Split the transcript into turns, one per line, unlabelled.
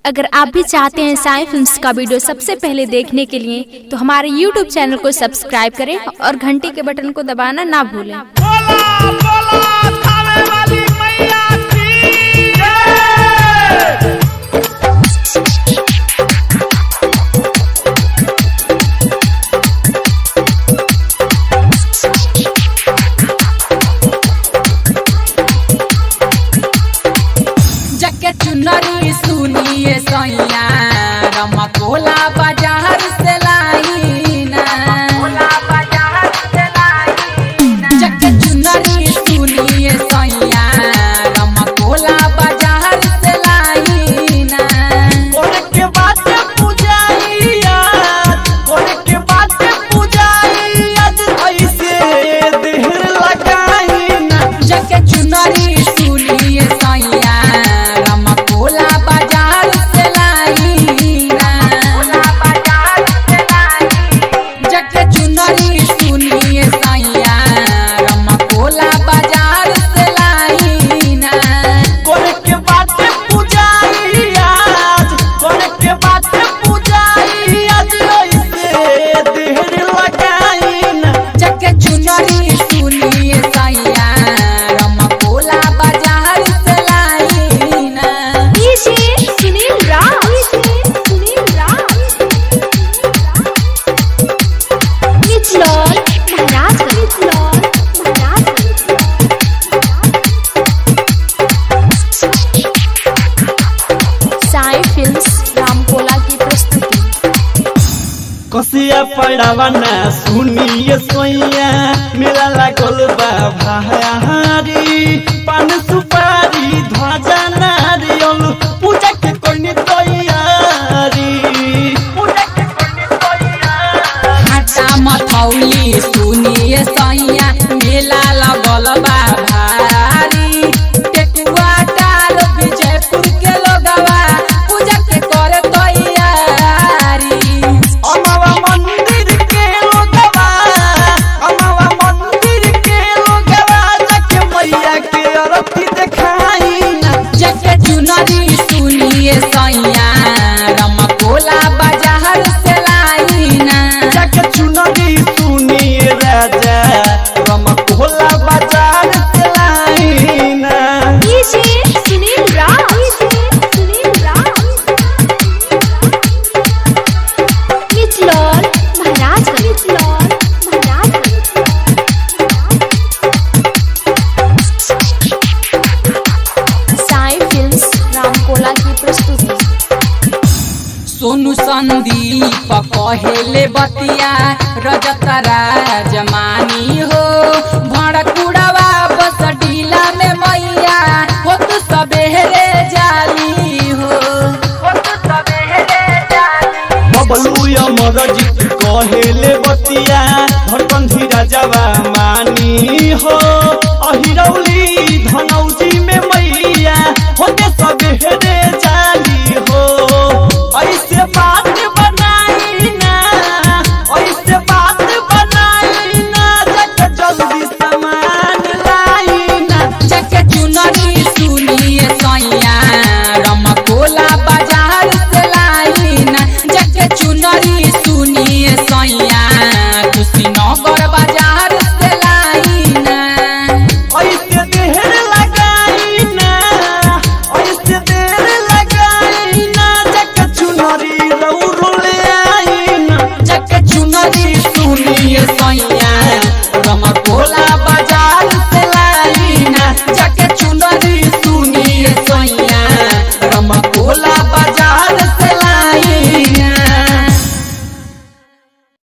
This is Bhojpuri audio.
अगर आप भी चाहते हैं साई फिल्म्स का वीडियो सबसे पहले देखने के लिए तो हमारे YouTube चैनल को सब्सक्राइब करें और घंटी के बटन को दबाना ना भूलें
बोला बोला थावे वाली मैया की जय
जके चुनरी सुनिए सैया रमकोला बाजार से लाईना जके चुनरी सुनिए सैया रमकोला बाजार से लाईना
कोने के बात पूजाइया कोने के बात पूजाइया ऐसे देहर लगाई ना
जके चुनरी सुनिए सैया रमकोला बाजार से लाईना जके चुनरी सुनिए सैया रमकोला बाजार से लाईना
कोने के बात पूजाइया कोने के बात पूजाइया ऐसे देहर लगाई ना
जके चुनरी सुनिए सैया रमकोला बाजार से लाईना
सुनील राम सुनील राम मिचलॉल महाराज मिचलॉल साई फिल्म्स रामकोला की प्रस्तुति
कसिया पड़ावा ना सुनिए सोइया मेरा लागल बा भारी पान सुपारी ध्वजा नारियल पूजा के कोनी तैयारी पूजा के कोनी तैयारी
हाटा मथौली सुनिए सैया मेला लगल बा भारी टेकुआ टाल विजयपुर के लोगवा पूजा के करे तैयारी
अमावा मंदिर के लोगवा अमावा मंदिर के लोगवा जाके मैया के अरती देखाई ना
जके चुनरी सुनिए सैया रमकोला बाजार से लाईना
जाके चुनरी सुनिए राजा रमकोला बाजार से लाईना
सुनील राम सुनील राम मिचलॉल महाराज मिचलॉल महाराज साई फिल्म्स रामकोला की प्रस्तुति
सोनू संदीप कहेले बतिया रजत राजमानी हो भड़कुड़वा बस डीला में मैया हो तू सबेरे जाली हो
बबलू अमर जीत कहेले बतिया धरबंधी राजावा मानी हो अहिरौली